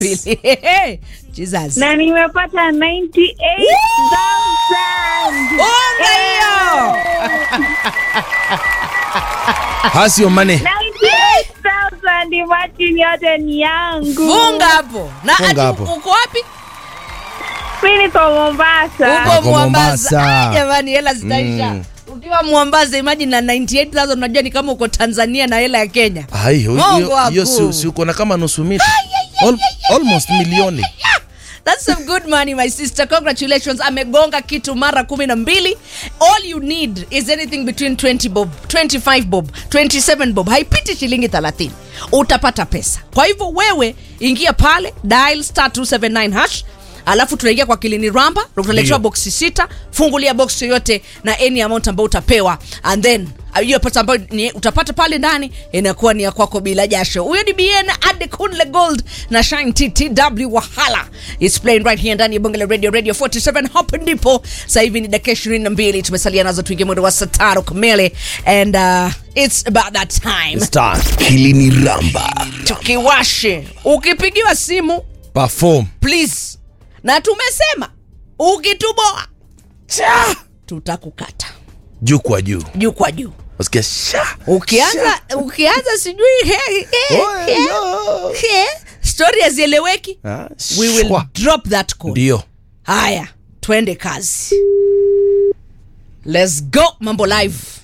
Pili. Jesus. na nimepata 98,000. Unga hiyo. How's your money? 98,000 imagine yote ni yangu. Funga hapo. Na Funga ati hapo. uko wapi? Mimi niko Mombasa. Uko Uko Mombasa. Mombasa. Ah, Jamani hela zitaisha. Mm. Ukiwa Mombasa imagine na 98,000 unajua ni kama uko Tanzania na hela ya Kenya. Hai, hiyo- Mungu hiyo hiyo wakuu. si si uko na kama nusu mita. Al, almost milioni. That's some good money my sister. Congratulations. Amegonga kitu mara kumi na mbili. All you need is anything between 20 bob, 25 bob, 27 bob. Haipiti shilingi 30. Utapata pesa. Kwa hivyo wewe ingia pale dial star 279 hash alafu tunaingia kwa kilini ramba utaletewa Ndio. boksi sita fungulia box yoyote na any amount ambayo utapewa and then uh, hiyo pesa ambayo ni- utapata pale ndani inakuwa ni ya kwako bila jasho huyo ni bn adekunle gold na shine ttw wahala It's playing right here ndani ya bonge la radio radio 47 hapo ndipo sasa hivi ni dakika 22 tumesalia nazo tuingie mwendo wa saa tano kamili and uh, it's about that time Start. Kilini Ramba. tukiwashe ukipigiwa simu Perform. please na tumesema ukituboa cha tutakukata Juu kwa juu. juu kwa juu Usikia sha. ukianza ukianza sijui he, he, Oe, he, yo. he, story hazieleweki Ah, we will shwa. drop that call Ndio. haya twende kazi let's go mambo live